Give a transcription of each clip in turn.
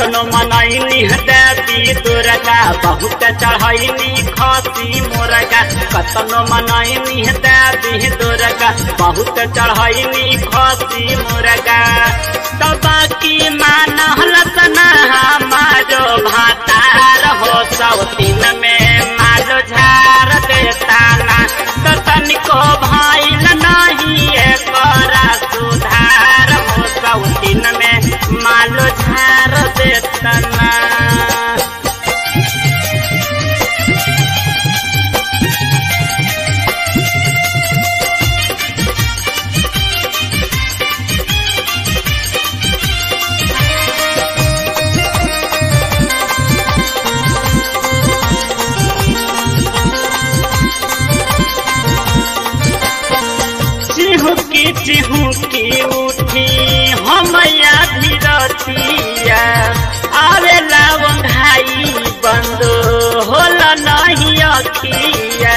कतनो मनैनी देवी दुर्गा बहुत चढ़ैनी खसी मुर्गा कतनो मनैनी देवी दुर्गा बहुत चढ़ैनी खसी मुर्गा तो बाकी मानल तना हमारो भातार हो सौतीन में मालो झार देता ना तो तनिको भइल नहीं एकरा सुधार हो सौतीन में मालो झार देता ना चिहुकी चिहुकी उठी हमया धीरतिया आवेला वंघाई बंद होला नहीं अखिया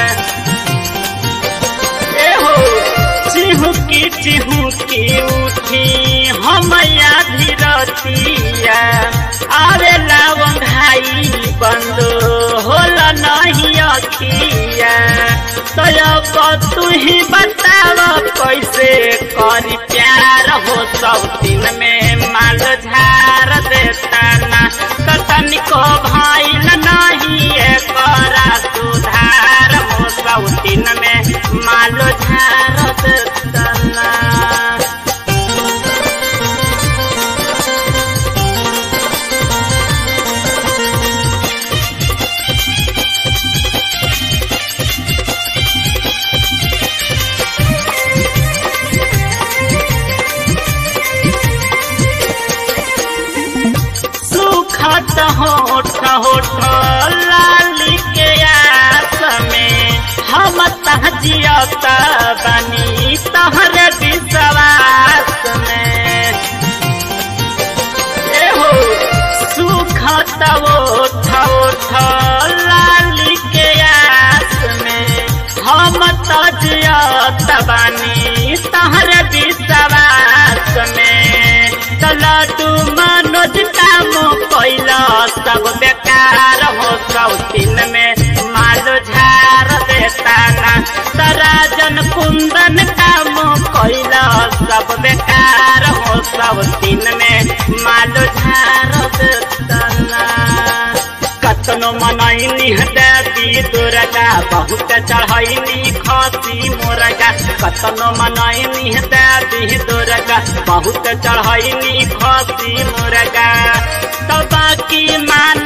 ए हो चिहुकी चिहुकी उठी हमया धीरतिया आवेला वंघाई बंद होला नहीं अखिया तो तू ही बताव कैसे करी प्यार हो सब दिन में माल झार देता ना तनिको भइल नहीं एकरा सुधार हो सब दिन में माल झार देता ना सुखत होठ होठ लाली के आस में हम तहजियत बनी तहर विश्वास में ए हो सुखत होठ होठ लाली के आस में हम तहजियत बनी तहर विश्वास में तलटू मनोज काम कैला सब बेकार हो सौतीन में मालो झार देता ना तराजन कुंदन काम कैला सब बेकार हो सौतीन में मालो झार देता ना कतनो मनैनी देवी दुर्गा बहुत चढ़ैनी खसी मुर्गा कतनो मनैनी देवी दुर्गा बहुत चढ़ैनी खसी मुर्गा तो बाकी मान